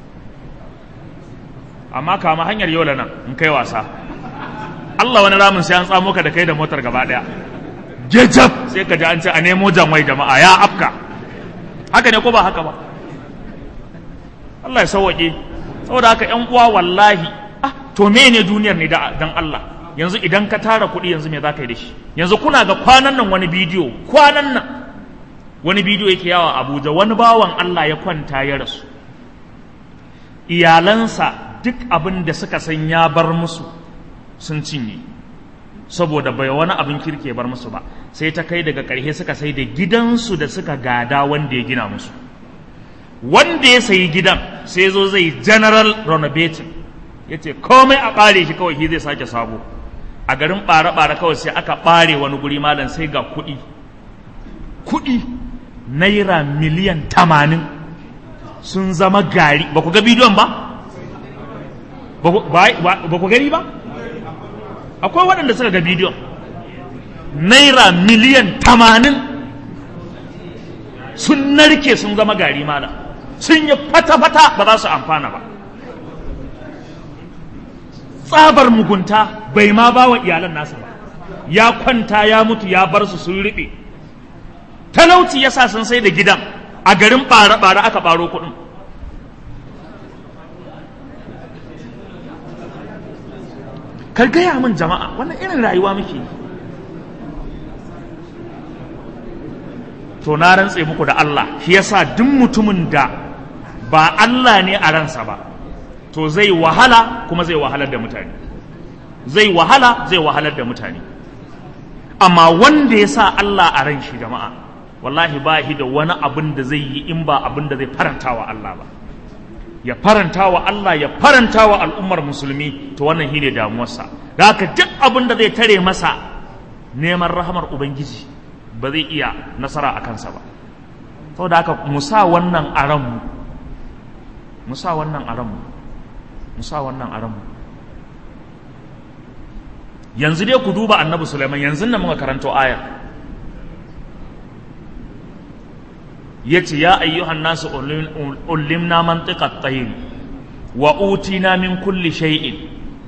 amma kama hanyar yola nan in kai wasa Allah wani ramin sai an tsamo ka da kai da motar gaba daya jejab sai ka ji an ce a nemo janwai jama'a ya afka haka ne ko ba haka ba Allah ya sauwaƙe saboda haka ƴan uwa wallahi ah to me ne duniyar ne dan Allah yanzu idan ka tara kuɗi yanzu me za ka yi da shi yanzu kuna ga kwanan nan wani bidiyo kwanan nan wani bidiyo yake yawa Abuja wani bawan Allah ya kwanta ya rasu iyalansa duk abin da suka san ya bar musu sun cinye saboda bai wani abin kirke bar musu ba sai ta kai daga ƙarshe suka sai da gidansu da suka gada wanda ya gina musu wanda ya sayi gidan sai zo zai general renovating ya ce komai a ɓare shi kawai shi zai sake sabo a garin ɓare-ɓare kawai sai aka ɓare wani guri malam sai ga kuɗi kuɗi naira miliyan tamanin sun zama gari ba ku ga bidiyon ba ba ku gani ba akwai waɗanda suka ga bidiyon naira miliyan tamanin sun narke sun zama gari malam sun yi fata-fata ba za su amfana ba tsabar mugunta bai ma ba wa iyalan nasa ba ya kwanta ya mutu ya bar su sun riɓe talauci ya sa sun sai da gidan a garin ɓare-ɓare aka ɓaro kuɗin kar gaya min jama'a wannan irin rayuwa muke to na rantse muku da Allah shi yasa duk mutumin da ba Allah ne a ransa ba to zai wahala kuma zai wahalar da mutane zai wahala zai wahalar da mutane amma wanda ya sa Allah a ran shi jama'a wallahi ba shi da wani abin da zai yi in ba abin da zai faranta wa Allah ba ya faranta wa Allah ya faranta wa al'ummar musulmi to wannan shine damuwarsa da haka duk abin da zai tare masa neman rahamar ubangiji ba zai iya nasara a kansa ba saboda haka mu sa wannan a ranmu mu sa wannan a ranmu mu sa wannan a ranmu yanzu dai ku duba annabi Sulaiman yanzu nan muka karanto ayar yace ya ayyuhan nasu ulimna mantiqat tayr wa utina min kulli shay'in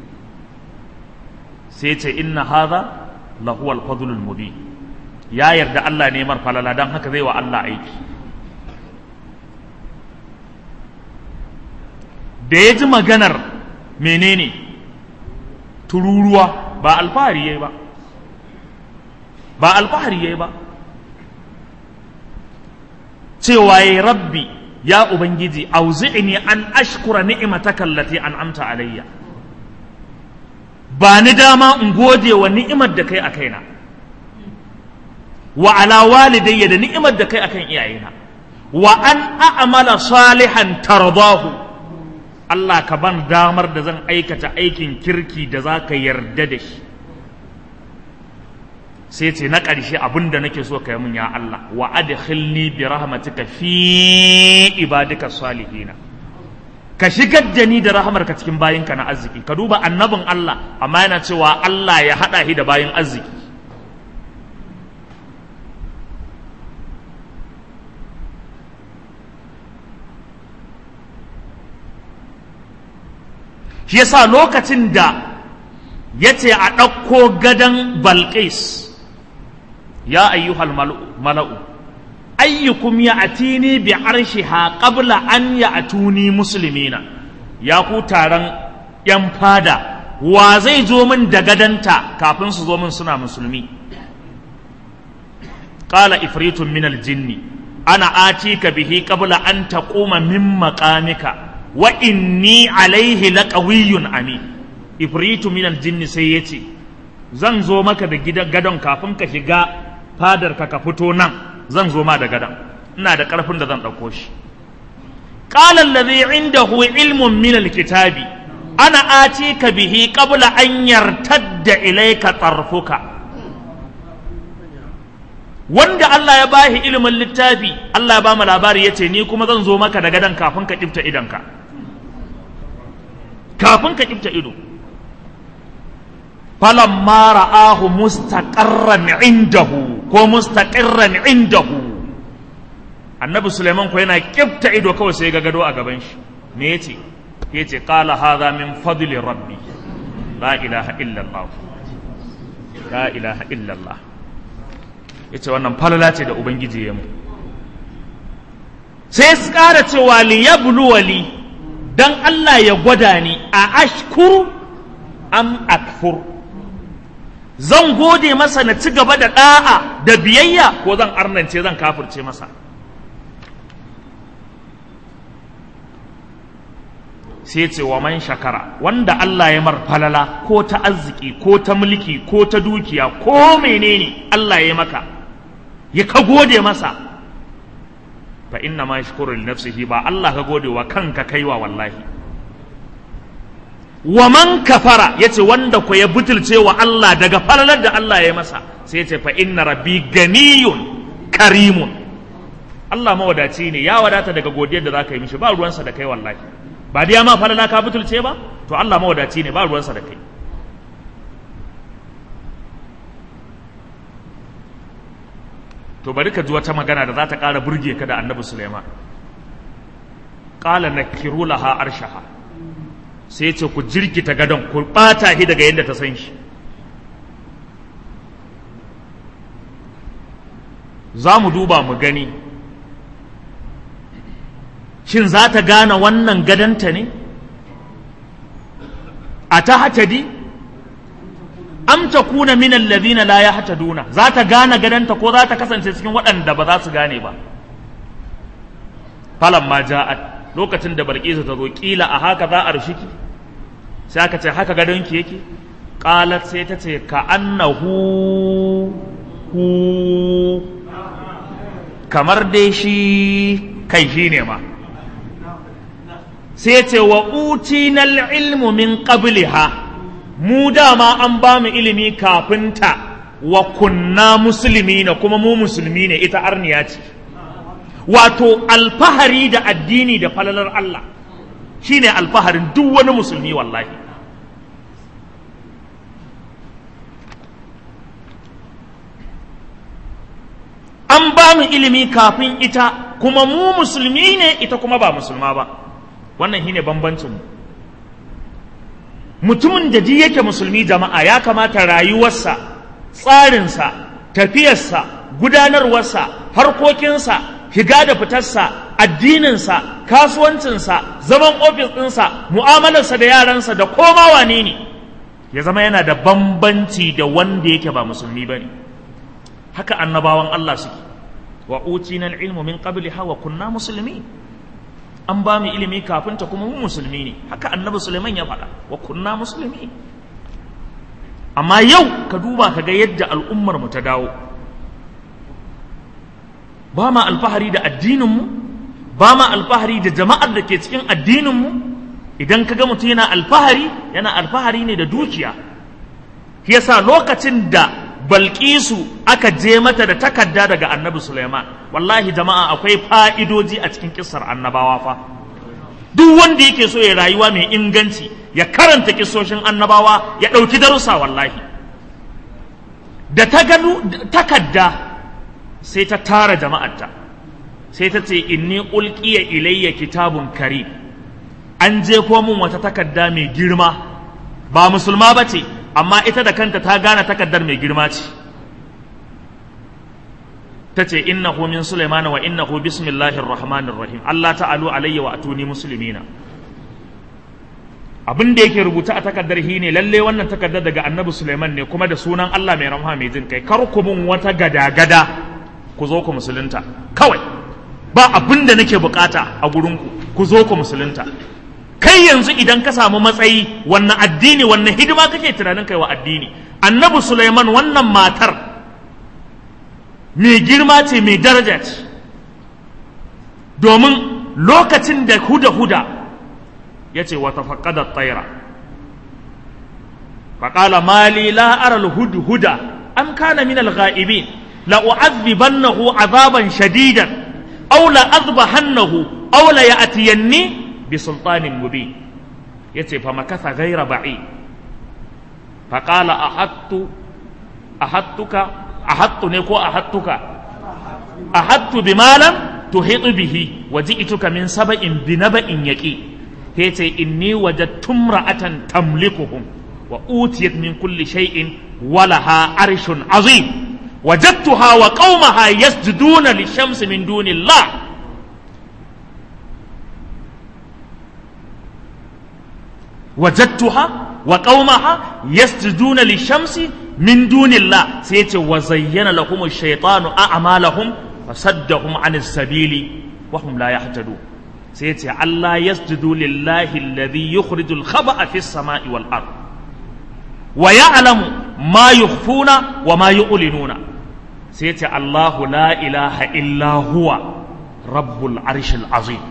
sai ce inna hadha lahu al-fadlul mubin ya yarda Allah ne mar falala dan haka zai wa Allah aiki da ya ji maganar menene tururuwa ba alfahari yayi ba ba alfahari yayi ba cewa ya rabbi ya ubangiji auzi'ni an ashkura ni'mataka allati an'amta alayya ba ni dama in gode wa ni'imar da kai a kaina wa ala walidayya da ni'imar da kai akan iyayena wa an a'mala salihan tardahu Allah ka ban damar da zan aikata aikin kirki da za ka yarda da shi sai ce na ƙarshe abin da nake so ka yi mun ya Allah wa adkhilni bi rahmatika fi ibadika salihina ka shigar da ni da rahamarka cikin bayinka na arziki ka duba annabin Allah amma yana cewa Allah ya haɗa shi da bayin arziki shi yasa lokacin da ya ce a ɗauko gadon balƙis ya ayyuhal mala'u ayyukum ya atini bi arshiha qabla an ya atuni muslimina ya ku taron ‘yan fada wa zai zo min da gadanta kafin su zo min suna musulmi ƙala ifritun minal jinni ana atika bihi qabla an taquma min maqamika wa inni alaihi laqawiyyun amin ifritu minal jinni sai yace zan zo maka da gidan gadon kafin ka shiga fadar ka ka fito nan zan zo ma da gadon ina da karfin da zan dauko shi qala alladhi indahu ilmun min alkitabi ana atika bihi qabla an yartadda ilayka tarfuka wanda Allah ya bashi ilimin littafi Allah ya ba mu labari yace ni kuma zan zo maka da gadon kafin ka kifta idanka kafin ka kifta ido falamma ra'ahu mustaqarran indahu ko mustaqirran indahu annabi suleiman ko yana kifta ido kawai sai ga gado a gaban shi me yace yace qala hadha min fadli rabbi la ilaha illa allah la ilaha illa allah yace wannan falala ce da ubangiji ya mu sai su ƙara cewa liyabluwali dan Allah ya gwada ni a ashkuru am akfur zan gode masa na ci gaba da ɗa'a da biyayya ko zan arnance zan kafirce masa sai ce wa man shakara wanda Allah ya mar falala ko ta arziki ko ta mulki ko ta dukiya ko menene Allah ya maka ya ka gode masa fa inna ma yashkuru li nafsihi ba Allah ka gode wa kanka kaiwa wallahi wa man kafara yace wanda ko ya butulce wa Allah daga falalar da Allah ya masa sai yace fa inna rabbi ganiyun karimun Allah mawadaci ne ya wadata daga godiyar da zaka yi mishi ba ruwansa da kai wallahi ba dai ma falala ka butulce ba to Allah mawadaci ne ba ruwansa da kai to bari ka ji wata magana da za ta ƙara burge ka da annabi Suleiman ƙala na laha arshaha sai ce ku jirkita gadon ku ɓata shi daga yadda ta san shi za mu duba mu gani shin za ta gane wannan gadonta ne a ta hatadi am ta kuna min alladhina la yahtaduna za ta gane gadanta ko za ta kasance cikin waɗanda ba za su gane ba falan ma ja'at lokacin da barkisu ta zo kila a haka za a rushiki sai aka ce haka gadonki yake qalat sai ta ce ka annahu hu kamar dai shi kai shi ne ma sai ce wa utinal ilmu min qabliha mu dama an ba mu ilimi kafin ta wa kunna musulmi na kuma mu musulmi ne ita arniya ce wato alfahari da addini da falalar Allah shine alfaharin duk wani musulmi wallahi an ba mu ilimi kafin ita kuma mu musulmi ne ita kuma ba musulma ba wannan shine bambancin mu mutumin da ji yake musulmi jama'a ya kamata rayuwarsa tsarinsa tafiyarsa gudanarwarsa harkokinsa higa da fitarsa addininsa kasuwancinsa zaman ofis ɗinsa mu'amalarsa da yaransa da koma wane ne ya zama yana da bambanci da wanda yake ba musulmi ba ne haka annabawan Allah suke wa utina ilmu min qabliha wa kunna musulmi an ba mu ilimi kafin ta kuma mu musulmi ne haka annabi Sulaiman ya faɗa wa kunna musulmi amma yau ka duba ka ga yadda al'ummar mu ta dawo ba ma alfahari da addinin mu ba ma alfahari da jama'ar da ke cikin addinin mu idan ka ga mutum yana alfahari yana alfahari ne da dukiya yasa lokacin da Balkisu aka je mata da takarda daga annabi Sulaiman wallahi jama'a akwai fa'idoji a cikin kissar annabawa fa duk wanda yake so ya rayuwa mai inganci ya karanta kissoshin annabawa ya ɗauki darussa wallahi da ta gano takarda sai ta tara jama'arta sai ta ce inni ulqiya ilayya kitabun karim an je ko mun wata takarda mai girma ba musulma ba ce amma ita da kanta ta gane takardar mai girma ce ta ce innahu min Sulaiman wa innahu bismillahir rahmanir rahim Allah ta'alu alayya wa atuni muslimina abin da yake rubuta a takardar hi ne lalle wannan takardar daga annabi Sulaiman ne kuma da sunan Allah mai rahama mai jin kai kar ku mun wata gada-gada ku zo ku musulunta kawai ba abin da nake bukata a gurinku ku zo ku musulunta kai yanzu idan ka samu matsayi wannan addini wannan hidima kake tunanin kai wa addini annabi Sulaiman wannan matar mai girma ce mai daraja ce domin lokacin da huda-huda ya ce wata faƙadar tsaira faƙala mali la'arar hudu-huda an kana min al-ga'ibin la'u'adhibannahu azaban shadidan aw la'adhbahannahu aw la ya'tiyanni bi sultanin mubin yace fa makatha ghayra ba'i fa qala ahattu ahattuka ahattu ne ko ahattuka ahattu bima lam tuhitu bihi wa ji'tuka min saba'in bi naba'in yaqi yace inni wajadtu imra'atan tamlikuhum wa utiyat min kulli shay'in wa laha arshun azim وجدتها وقومها يسجدون للشمس من دون الله وجدتها وقومها يسجدون للشمس من دون الله سيتي وزين لهم الشيطان أعمالهم فصدهم عن السبيل وهم لا يهتدون سيتي الله يسجدوا لله الذي يخرج الخبأ في السماء والأرض ويعلم ما يخفون وما يعلنون سيتي الله لا إله إلا هو رب العرش العظيم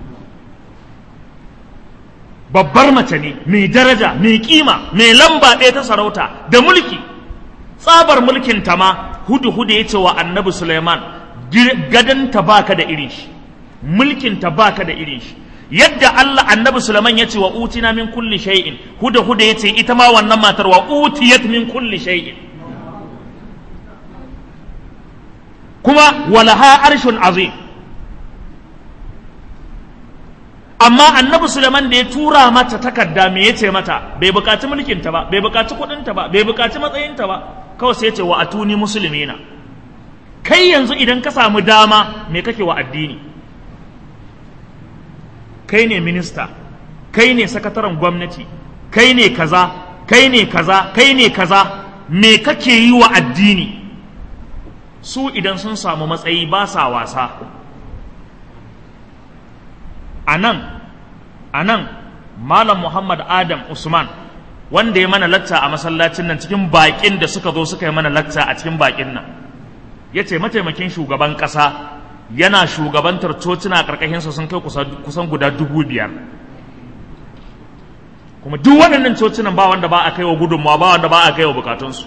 babbar mace ne mai daraja mai kima mai lamba ɗaya ta sarauta da mulki tsabar mulkin ta ma hudu hudu ya ce wa annabi suleiman gadanta baka da irin shi mulkin ta baka da irin shi yadda Allah annabi Sulaiman ya ce wa utina min kulli shay'in huda huda ya ce ita ma wannan matar wa utiyat min kulli shay'in kuma walaha arshun azim amma annabi Sulaiman da ya tura mata takarda me yace mata bai bukaci mulkin ta ba bai bukaci kudin ta ba bai bukaci matsayin ta ba kawai sai ya ce wa atuni muslimina kai yanzu idan ka samu dama me kake wa addini kai ne minista kai ne sakataren gwamnati kai ne kaza kai ne kaza kai ne kaza me kake yi wa addini su idan sun samu matsayi ba sa wasa a nan a nan malam muhammad adam usman wanda ya mana lacca a masallacin nan cikin baƙin da suka zo suka yi mana lacca a cikin baƙin nan ya ce mataimakin shugaban ƙasa yana shugabantar cocina ƙarƙashinsa sun kai kusan guda dubu biyar kuma duk waɗannan cocinan ba wanda ba a kai wa gudunmawa ba wanda ba a kai wa bukatunsu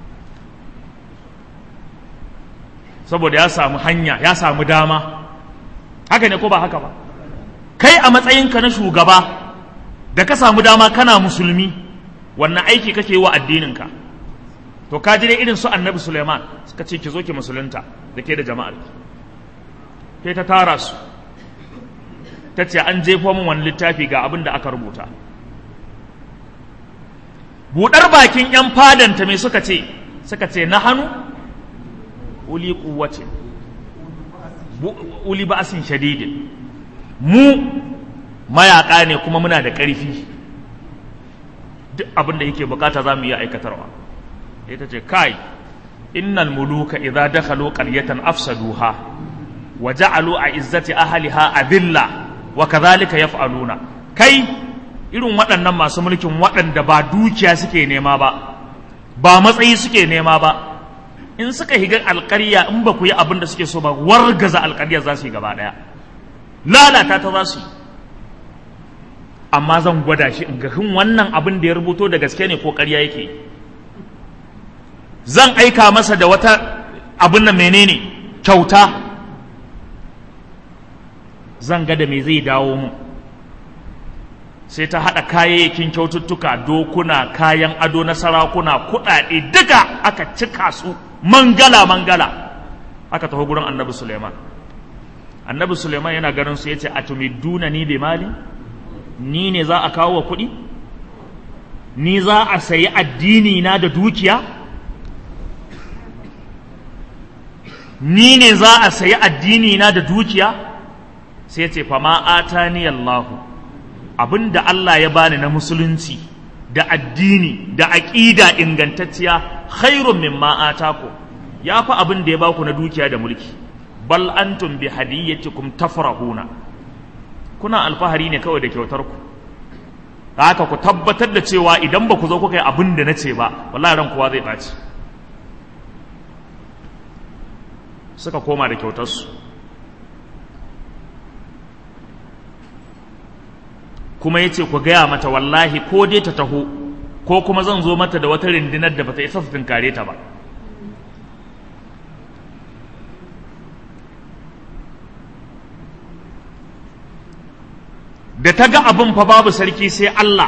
saboda ya samu hanya ya samu dama haka ne ko ba haka ba kai a matsayinka na shugaba da ka samu dama kana musulmi wannan aiki kake yi wa addininka to ka ji dai irin su annabi suleiman suka ce ki zo ki musulunta da ke da jama'ar ki sai ta tara su ta ce an jefo min wani littafi ga abin da aka rubuta buɗar bakin 'yan fadanta mai suka ce suka ce na hannu uli kuwace uli ba'asin shadidin mu mayaƙa ne kuma muna da ƙarfi duk abin da yake bukata za mu iya aikatarwa ita ce kai innal muluka idza dakhalu qaryatan afsaduha wa ja'alu a'izzati ahliha adilla wa kadhalika yaf'aluna kai irin waɗannan masu mulkin waɗanda ba dukiya suke nema ba ba matsayi suke nema ba in suka higa alƙarya in ba ku yi abin da suke so ba wargaza alƙarya za su yi gaba ɗaya lalata ta za su yi amma zan gwada shi in ga hin wannan abin da ya rubuto da gaske ne ko ƙarya yake zan aika masa da wata abin nan menene kyauta zan ga da me zai dawo mu sai ta haɗa kayayyakin kyaututtuka dokuna kayan ado na sarakuna kuɗaɗe duka aka cika su mangala mangala aka taho gurin annabi suleiman annabi suleiman yana ganin su yace atumiduna ni bi mali ni ne za a kawo wa kuɗi ni za a sayi addini na da dukiya ni ne za a sayi addini na da dukiya sai ce fama atani Allahu abinda Allah ya bani na musulunci da addini da aƙida ingantacciya khairun mimma ataku ya fi abin da ya baku na dukiya da mulki bal antum bi hadiyyatikum tafrahuna kuna alfahari ne kawai da kyautar ku haka ku tabbatar da cewa idan ba ku zo kuka yi abin da na ce ba wallahi ran kowa zai ɓaci suka koma da kyautarsu kuma ya ce ku gaya mata wallahi ko dai ta taho ko kuma zan zo mata da wata rindinar da bata isa su tunkare ta ba da ta ga abin fa babu sarki sai Allah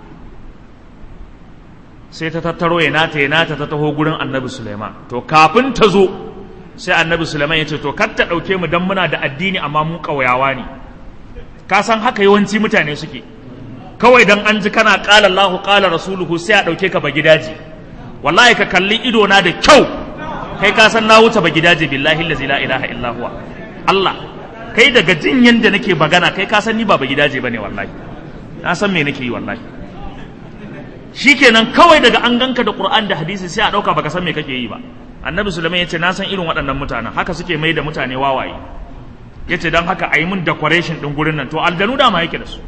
sai ta tattaro ya nata ya nata ta taho gurin annabi Suleiman to kafin ta zo sai annabi Suleiman ya ce to kar ta ɗauke mu dan muna da addini amma mu ƙauyawa ne ka san haka yawanci mutane suke kawai dan an ji kana ƙala Allahu ƙala rasuluhu sai a ɗauke ka ba gidaje wallahi ka kalli ido na da kyau kai ka san na wuce ba gidaje billahi allazi la ilaha illa huwa Allah kai daga jin yanda nake bagana kai ka san ni ba ba gidaje bane wallahi na san me nake yi wallahi shikenan kawai daga an ganka da Qur'an da hadisi sai a ɗauka baka san me kake yi ba annabi Sulaiman ya ce na san irin waɗannan mutanen haka suke mai da mutane wawaye ya ce don haka a yi min decoration ɗin gurin nan to aljanu dama yake da su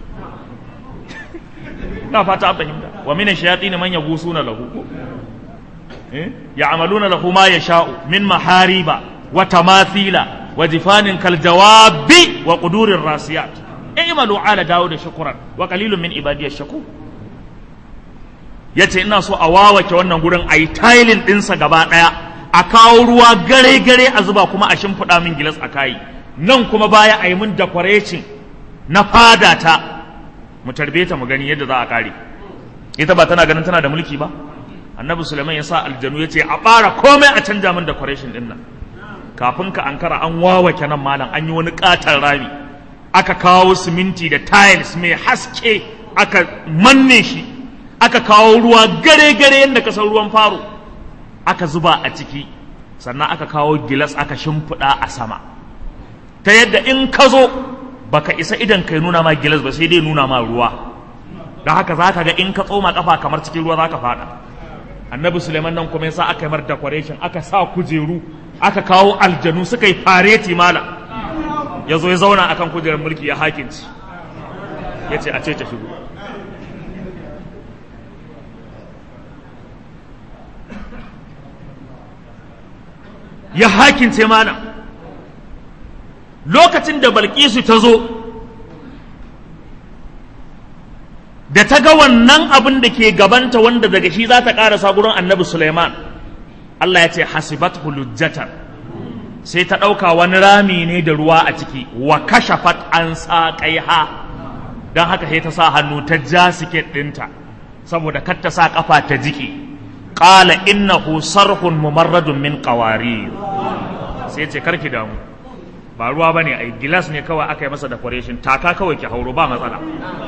na fata an fahimta wa mina shayati ne man yagusu na lahu ya amaluna lahu ma ya sha'u min mahariba wa tamathila wa jifanin kal jawabi wa qudurir rasiyat i'malu ala dawud shukran wa qalilun min ibadiyash shakur yace ina so a wawake wannan gurin ayi tiling ɗinsa gaba ɗaya a kawo ruwa gare gare a zuba kuma a shimfiɗa min gilas a kayi nan kuma baya a yi min decoration na fada ta mu tarbe ta mu gani yadda za a kare ita ba tana ganin tana da mulki ba annabi suleiman ya sa aljanu ya ce a ɓara komai a canja min decoration din nan kafin ka ankara an wawake nan malam an yi wani ƙatar rami aka kawo siminti da tiles mai haske aka manne shi aka kawo ruwa gare-gare yadda ka san ruwan faro aka zuba a ciki sannan aka kawo gilas aka shimfiɗa a sama ta yadda in ka zo baka isa idan kai nuna ma gilas ba sai dai nuna ma ruwa da haka za ka ga in ka tsoma kafa kamar cikin ruwa za ka fada annabi suleiman nan kuma yasa aka yi mar decoration aka sa kujeru aka kawo aljanu suka yi fareti mala ya zo ya zauna akan kujerar mulki ya hakinci ya ce a ce ta shigo ya hakince mana lokacin da balkisu ta zo da ta ga wannan abin da ke gabanta wanda daga shi za ta ƙarasa gurin annabi suleiman allah ya ce hasibat hulujjatan sai ta ɗauka wani rami ne da ruwa a ciki wa kashafat an sa ha don haka sai ta sa hannu ta ja siket ɗinta saboda kar ta sa ƙafa ta jiki ƙala innahu sarhun mumarradun min qawarir sai ce karki damu ba ruwa bane ai gilas ne kawai aka yi masa decoration taka kawai ki hauro ba matsala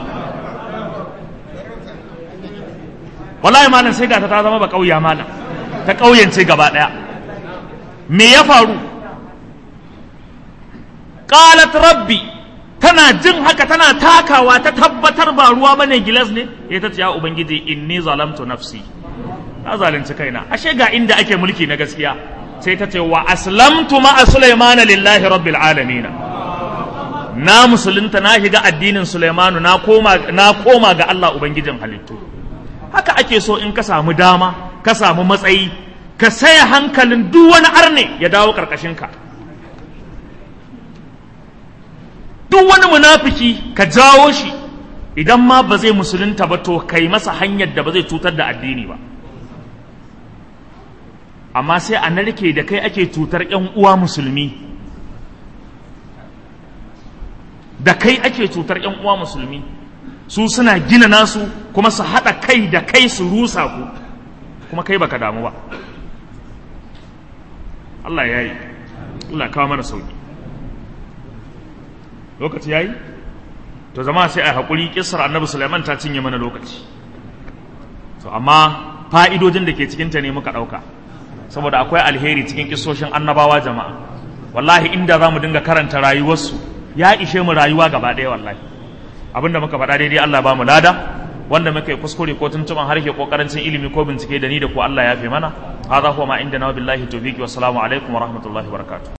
wallahi malam sai ga ta zama ba kauya malam ta kauyance gaba daya me ya faru qalat rabbi tana jin haka tana takawa ta tabbatar ba ruwa bane gilas ne ya ta ce ya ubangiji inni zalamtu nafsi na zalunci kaina ashe ga inda ake mulki na gaskiya sai ta ce wa aslamtu ma sulaimana lillahi rabbil alamin na musulunta na shiga addinin sulaimanu na koma na koma ga Allah ubangijin halittu haka ake so in ka samu dama ka samu matsayi ka saya hankalin duk wani arne ya dawo karkashinka duk wani munafiki ka jawo shi idan ma ba zai musulunta ba to kai masa hanyar da ba zai cutar da addini ba amma sai a narke da kai ake cutar ‘yan uwa musulmi da kai ake cutar ‘yan uwa musulmi su suna gina nasu kuma su haɗa kai da kai su rusa ku kuma kai baka damu ba Allah ya yi Allah kawo mana sauki lokaci ya yi to zama sai a haƙuri ƙisar annabi Sulaiman ta cinye mana lokaci to amma fa'idojin da ke cikinta ne muka ɗauka saboda akwai alheri cikin kisoshin annabawa jama'a wallahi inda za mu dinga karanta rayuwarsu ya ishe mu rayuwa gaba ɗaya wallahi abinda muka faɗa daidai Allah ba mu lada wanda muka yi kuskure ko tuntuban harshe ko karancin ilimi ko bincike da ni da ku Allah ya fi mana hadha huwa ma inda na billahi tawfiqi wassalamu alaikum wa rahmatullahi wa barakatuh